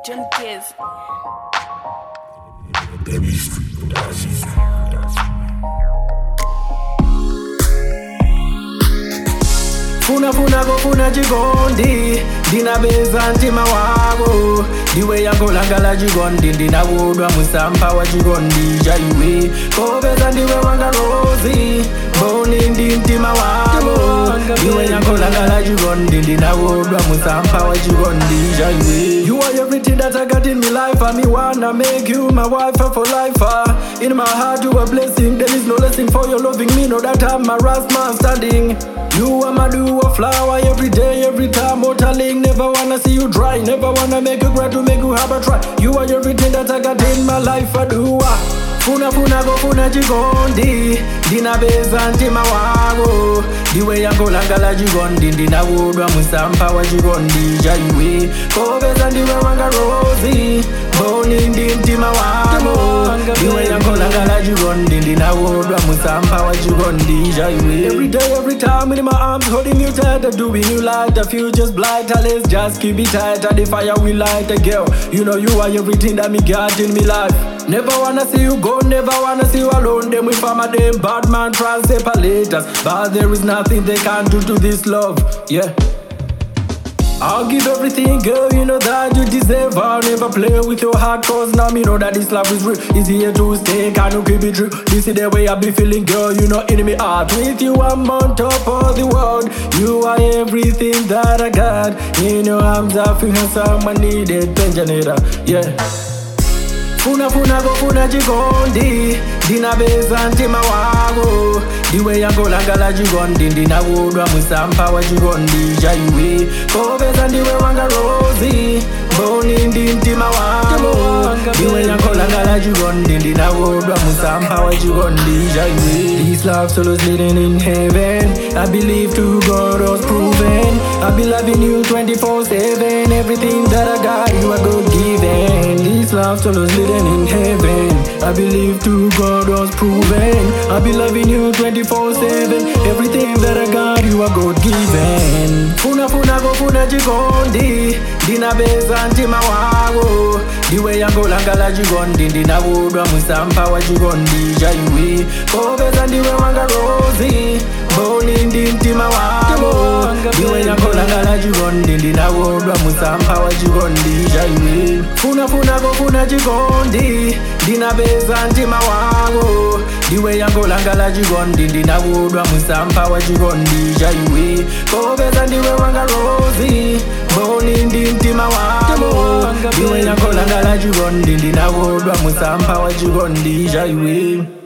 John Kiz. funa funa kufuna chikondi ndinapeza mtima wako ndiwe yango langa la chikondi ndinakudwa musampha wa chikondi cha iwe kopeza ndiwe wanga rozi mboni ndi mtima wako ndiwe yango langa la chikondi ndinakudwa musampha wa chikondi cha iwe you are everything that I got in my life and me wanna make you my wife for life uh. in my heart you a blessing there is no blessing for your loving me know that I'm a last man standing you are my do a flower every day, every time, motaling. Never wanna see you dry, never wanna make you cry to make you have a try. You are everything that I got in my life, I do. ah. Funa funa kufuna chikondi ndinapeza mtima wako ndiwe yango langa la chikondi ndinakudwa musampha wa chikondi cha iwe kopeza ndiwe wanga rozi mboni ndi mtima wako ndiwe yango langa la chikondi ndinakudwa musampha wa chikondi cha iwe every day every time in my arms holding you tight doing you like the future's blighter let's just keep it tight the fire we light a girl you know you are everything that me got in me life Never wanna see you go, never wanna see you alone. Them with farmer, them bad man try and separate us. But there is nothing they can do to this love. Yeah. I'll give everything, girl, you know that you deserve. I'll never play with your heart, cause now me know that this love is real. It's here to stay, can you keep it true? This is the way I be feeling, girl, you know, in me heart. With you, I'm on top of the world. You are everything that I got. In your arms, I feel someone needed, Benjanera, yeah. funa funa kufuna chikondi ndinapeza mtima wako ndiwe yango langa la chikondi ndinakudwa musampha wa chikondi cha iwe kopeza ndiwe wanga rozi mboni ndi mtima wako ndiwe yango langa la chikondi ndinakudwa musampha wa chikondi cha iwe this love solo living in heaven i believe to god was proven i be loving you 24/7 everything that i got you are god given this love solo living in heaven. I believe to God was proven. I be loving you 24 7. Everything that I got, you are God given. Funa funa go funa chikondi. Ndinapeza mtima wako. Ndiwe yango langa la chikondi. Ndinakudwa musampha wa chikondi cha iwe. Kopeza ndiwe wanga rozi. Mboni ndi mtima wako. Ndiwe yango langa la chikondi. Ndinakudwa musampha wa chikondi cha iwe. Funa funa go funa chikondi ndinapeza mtima wako ndiwe yango langa la chikondi ndinakudwa musampha wa chikondi cha iwe kopeza ndiwe wanga rozi mboni ndi mtima wako ndiwe yango langa la chikondi ndinakudwa musampha wa chikondi cha iwe